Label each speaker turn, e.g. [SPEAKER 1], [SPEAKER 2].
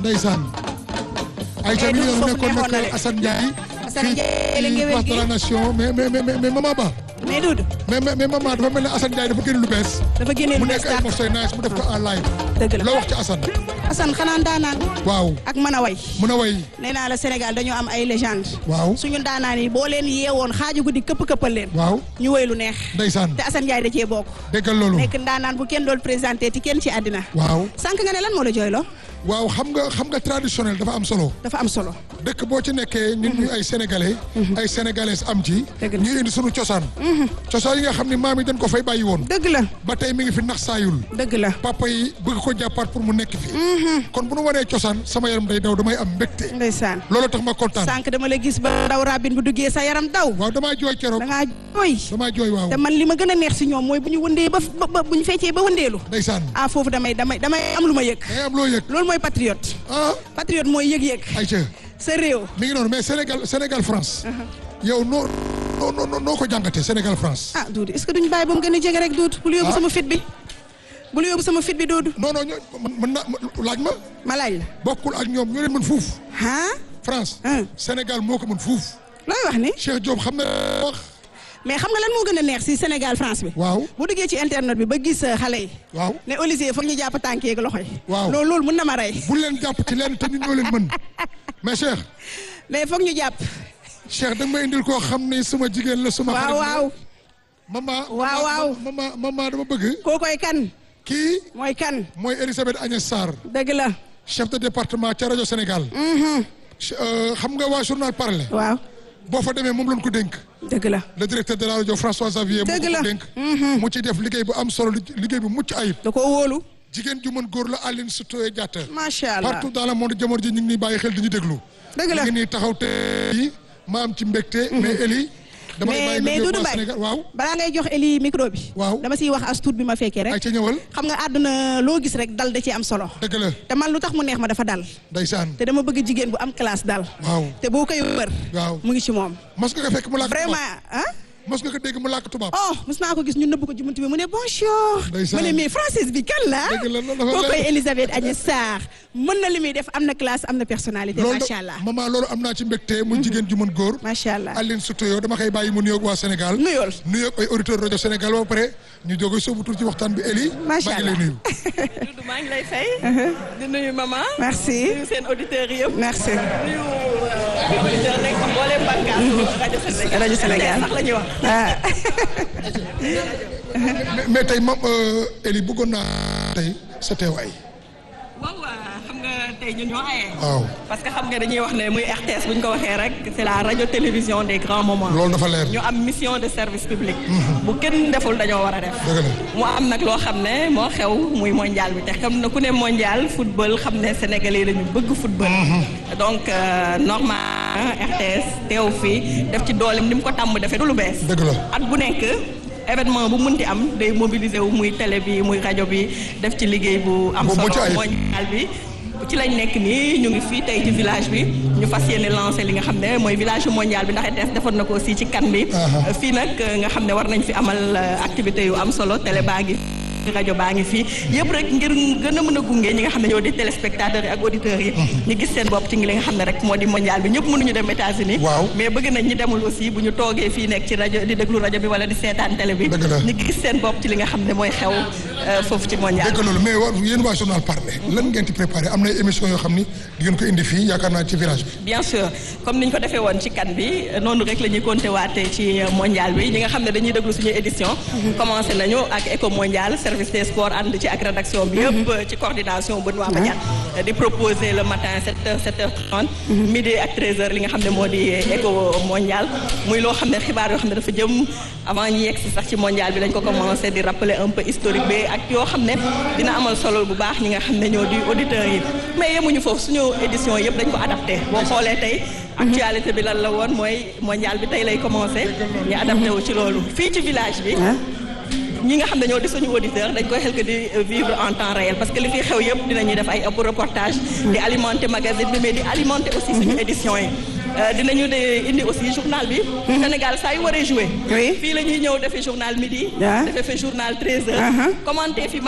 [SPEAKER 1] ndeysaan ay ca mi ngi noonu nekkoon
[SPEAKER 2] neexoon na
[SPEAKER 1] nag
[SPEAKER 2] de.
[SPEAKER 1] Assane Ndiaye
[SPEAKER 2] Assane Ndiaye la
[SPEAKER 1] fii ci
[SPEAKER 2] ngéwél
[SPEAKER 1] place de
[SPEAKER 2] gi.
[SPEAKER 1] la nation mais mais mais mais maman Ba
[SPEAKER 2] mais Doudou
[SPEAKER 1] mais mais mais maman dafa mel ne Assane Ndiaye dafa génn lu bees
[SPEAKER 2] dafa génnee
[SPEAKER 1] mu
[SPEAKER 2] lu
[SPEAKER 1] nekk
[SPEAKER 2] bees
[SPEAKER 1] ay
[SPEAKER 2] tàq
[SPEAKER 1] morceaux yu nice mu def ko en live
[SPEAKER 2] dëgg la
[SPEAKER 1] loo wax ci Assane
[SPEAKER 2] Assane xanaa ndaanaan
[SPEAKER 1] waaw
[SPEAKER 2] ak mën a way
[SPEAKER 1] mun a way
[SPEAKER 2] nee naa la Sénégal dañoo am ay légende
[SPEAKER 1] waaw
[SPEAKER 2] suñu ndaanaan yi boo leen yeewoon xaaju guddi këpp këppal leen
[SPEAKER 1] waaw
[SPEAKER 2] ñu woy lu neex
[SPEAKER 1] ndeysaan
[SPEAKER 2] te Assane Ndiaye da cee bokk
[SPEAKER 1] déggal loolu
[SPEAKER 2] nekk ndaanaan bu kenn doon présenté ti kenn ci àddina
[SPEAKER 1] waaw
[SPEAKER 2] sànq nga ne lan moo la jooyloo
[SPEAKER 1] waaw xam nga xam nga traditionnel dafa am solo
[SPEAKER 2] dafa am solo
[SPEAKER 1] dëkk boo ci nekkee ñun ñu ay sénégalais ay sénégalaises am ci
[SPEAKER 2] Dëgg la.
[SPEAKER 1] ñu indi sunu cosaan cosaan yi nga xam ne maam yi dañ ko fay bàyyi woon
[SPEAKER 2] dëgg la
[SPEAKER 1] ba tey mi ngi fi nax saayul
[SPEAKER 2] dëgg la
[SPEAKER 1] papa yi bëgg ko jàppaat pour mu nekk fi kon bu nu wanee cosaan sama yaram day daw damay am mbégte
[SPEAKER 2] ndeysaan
[SPEAKER 1] loolu tax ma kontaan
[SPEAKER 2] sànq dama la gis ba ndaw rabin bu duggee sa yaram daw
[SPEAKER 1] waaw damaa jooy keroog
[SPEAKER 2] da ngaa jooy
[SPEAKER 1] damaa jooy waaw
[SPEAKER 2] te man li ma gën a neex si ñoom mooy bu ñu wëndee ba ba- ba bu ñu feccee ba wëndeelu
[SPEAKER 1] ndeysaan
[SPEAKER 2] ah foofu damay damay damay am lu ma yëg
[SPEAKER 1] day am loo yëg
[SPEAKER 2] loolu mooy patriote
[SPEAKER 1] ah
[SPEAKER 2] patriote mooy yëg-yëg
[SPEAKER 1] ayca
[SPEAKER 2] sa réew
[SPEAKER 1] mi ngi noonu mais Sénégal Sénégal France yow noo noo noo noo ko jàngatee Sénégal France
[SPEAKER 2] ah Doudou est-ce que duñu bàyyi ba mu gën a jege rek Doudou bul yóbbu
[SPEAKER 1] Ah.
[SPEAKER 2] sama fit bi bul yóbbu sama fit bi Doudou
[SPEAKER 1] non non ñoo mën mën na laaj ma
[SPEAKER 2] ma laaj la
[SPEAKER 1] bokkul ak ñoom ñoo leen mën fuuf
[SPEAKER 2] ah
[SPEAKER 1] France
[SPEAKER 2] ah
[SPEAKER 1] Sénégal moo ko mën fuuf
[SPEAKER 2] looy wax ni
[SPEAKER 1] Cheikh Diop xam na wax
[SPEAKER 2] mais xam nga lan moo gën a neex si Sénégal France bi
[SPEAKER 1] waaw
[SPEAKER 2] bu duggee ci internet bi ba gis uh, xale yi
[SPEAKER 1] waaw
[SPEAKER 2] ne Olivier foog ñu jàpp tànk yeeg loxo yi
[SPEAKER 1] Waaw.
[SPEAKER 2] loolu loolu mun na ma rey
[SPEAKER 1] bu leen jàpp ci leen te ñun ñoo leen mën mais Cheikh
[SPEAKER 2] mais foog ñu jàpp
[SPEAKER 1] Cheikh da nga may indil koo xam ni suma jigéen la suma
[SPEAKER 2] waaw
[SPEAKER 1] xarit la.
[SPEAKER 2] waaw
[SPEAKER 1] mama
[SPEAKER 2] Waaw, waaw.
[SPEAKER 1] mama mama dama bëgg
[SPEAKER 2] kookoy kan
[SPEAKER 1] kii
[SPEAKER 2] mooy kan
[SPEAKER 1] mooy Elisabeth Agnès Sarr
[SPEAKER 2] dëgg la
[SPEAKER 1] chef de département ca rajo Sénégal Ch- euh, xam nga waa journal parler
[SPEAKER 2] waaw
[SPEAKER 1] boo fa demee moom lañ ko dénk
[SPEAKER 2] dëgg la
[SPEAKER 1] le directeur de la rajo François Xavier moo
[SPEAKER 2] Dëgg
[SPEAKER 1] ko
[SPEAKER 2] la.
[SPEAKER 1] ko dénk mu ci def liggéey bu am solo li- liggéey bu mucc ayib
[SPEAKER 2] da koo wóolu
[SPEAKER 1] jigéen ju mën góor la Aline Sitoé Diatta
[SPEAKER 2] macha allah
[SPEAKER 1] partout dans le monde jamono ji ñu ngi nii bàyyi xel di ñu déglu
[SPEAKER 2] dëgg la
[SPEAKER 1] ñu ngi nii taxaw te yi ma am ci mbégte mais Eli dama lay
[SPEAKER 2] mais
[SPEAKER 1] bàyyi
[SPEAKER 2] mais
[SPEAKER 1] nga
[SPEAKER 2] Doudou
[SPEAKER 1] waa
[SPEAKER 2] Mbaye
[SPEAKER 1] Sénégal waaw
[SPEAKER 2] balaa ngay jox Eli micro bi
[SPEAKER 1] Waaw.
[SPEAKER 2] dama siy wax as tuut bi ma fekkee
[SPEAKER 1] ay
[SPEAKER 2] rek
[SPEAKER 1] ca ñëwal
[SPEAKER 2] xam nga àdduna loo gis rek dal da ci am solo
[SPEAKER 1] dëgg la
[SPEAKER 2] te man lu tax mu neex ma dafa dal
[SPEAKER 1] ndeysaan
[SPEAKER 2] te dama bëgg jigéen bu am classe dal
[SPEAKER 1] waaw
[SPEAKER 2] te boo koy wër
[SPEAKER 1] waaw
[SPEAKER 2] mu ngi ci moom
[SPEAKER 1] mos nga ko fekk mu làkk tubaab
[SPEAKER 2] vraiment ah
[SPEAKER 1] mos nga ko dégg mu làkk tubaab
[SPEAKER 2] oh mos naa ko gis ñu nëbb ko ci buntu bi mu ne bonjour
[SPEAKER 1] Ndeysaan.
[SPEAKER 2] mu ne mais française bi kan la
[SPEAKER 1] Dëgg la, loolu dafa
[SPEAKER 2] koo koy
[SPEAKER 1] leer.
[SPEAKER 2] Elisabeth Agnès Sarr mën na li muy def am na classe am na personnalité
[SPEAKER 1] loolu
[SPEAKER 2] macha allah
[SPEAKER 1] maman loolu am naa ci mbégte mu jigéen ju mën góor
[SPEAKER 2] macha allah
[SPEAKER 1] Aline Sitoé dama koy bàyyi mu nuyoog waa Sénégal
[SPEAKER 2] nuyool
[SPEAKER 1] nuyoog ay auditeurs rajo Sénégal ba pare ñu jóge soobu tur ci waxtaan bi Eli
[SPEAKER 2] Macha
[SPEAKER 1] maa ngi lay
[SPEAKER 2] Allah.
[SPEAKER 1] nuyu
[SPEAKER 3] Doudou maa ngi lay fay. di nuyu maman.
[SPEAKER 2] merci
[SPEAKER 3] nuyu seen auditeurs yëpp.
[SPEAKER 2] merci
[SPEAKER 3] nuyu auditeur nekk ci mboolem bànqaasu rajo Sénégal.
[SPEAKER 2] rajo Sénégal.
[SPEAKER 3] sax la ñuy wax.
[SPEAKER 2] ah
[SPEAKER 1] mais mais tey mam Eli bëggoon naa tey sa teewaay
[SPEAKER 3] waaw xam nga tey ñun ñoo aye.
[SPEAKER 1] waaw
[SPEAKER 3] parce que xam nga dañuy wax ne muy RTS bu ñu ko waxee rek c'est la radio télévision des grands moments.
[SPEAKER 1] loolu dafa leer
[SPEAKER 3] ñu am mission de service public. bu kenn deful dañoo war a def.
[SPEAKER 1] dëgg la
[SPEAKER 3] mu am nag loo xam ne moo xew muy mondial bi te xam na ku ne mondial football xam ne sénégalais la ñu bëgg football. donc euh, normal RTS teew fii def ci doolem ni mu ko tàmm defee du lu bees.
[SPEAKER 1] dëgg la
[SPEAKER 3] at bu nekk événement bu munti am day mobiliser wu muy télé bi muy rajo bi def ci liggéey bu am
[SPEAKER 1] Bu mucc
[SPEAKER 3] solo
[SPEAKER 1] ayib.
[SPEAKER 3] mondial bi ci lañ nekk nii ñu ngi fii tey ci village bi ñu fas yéene lancé li nga xam ne mooy village mondial bi ndax ETS defoon na ko aussi ci kan bi
[SPEAKER 1] Aha.
[SPEAKER 3] fii nag nga xam ne war nañ fi amal euh, activité yu am solo télé baa ngi rajo baa ngi fii yëpp rek ngir gën a mën a gunge ñi nga xam ne ñoo di téléspectateurs yi ak auditeurs yi ñu gis seen bopp ci li nga xam ne rek moo di mondial bi ñëpp mënuñu dem États-Unis
[SPEAKER 1] Waaw.
[SPEAKER 3] mais bëgg nañ ñi demul aussi bu ñu toogee fii nekk ci rajo di déglu rajo bi wala di seetaan télé bi
[SPEAKER 1] Dëgg la.
[SPEAKER 3] ñu gis seen bopp ci li nga xam ne mooy xew euh, foofu ci mondial
[SPEAKER 1] dëgg loolu mais wa yéen waa journal parler lan ngeen ci préparé am na ay émission yoo xam ni di ngeen ko indi fii yaakaar naa ci village bi
[SPEAKER 3] bien sûr comme niñ ko defee woon ci kan bi noonu rek la ñuy compté waatee ci mondial bi ñi nga xam ne dañuy déglu suñu édition commencé nañu ak éco mondial service des sports ànd ci ak rédaction bi yëpp ci coordination Benoît Badiane di proposer le matin 7h 7h30 midi ak 13h li nga xam ne moo di éco mondial muy loo xam ne xibaar yoo xam ne dafa jëm avant ñi yegg si sax ci mondial bi lañ ko commencé di rappeler un peu historique bi ak yoo xam ne dina amal solo bu baax ñi nga xam ne ñoo di auditeurs yi mais yemuñu foofu suñu édition yëpp dañ ko adapté boo xoolee tey actualité bi lan la woon mooy mondial bi tey lay commencé ñu adapté wu ci loolu fii ci village bi ñi nga xam ne ñoo di suñu auditeur dañ koy xel que di vivre en temps réel parce que li fi xew yëpp dinañuy def ay reportage di alimenter magazine bi mais di alimenter aussi suñu édition yi Euh, dinañu de indi aussi journal bi Sénégal saa yu waree jouer
[SPEAKER 2] Oui.
[SPEAKER 3] fii la ñuy ñëw defee journal midi
[SPEAKER 2] Ah.
[SPEAKER 3] defee fi journal 13 heures
[SPEAKER 2] Uh-huh.
[SPEAKER 3] commenter fi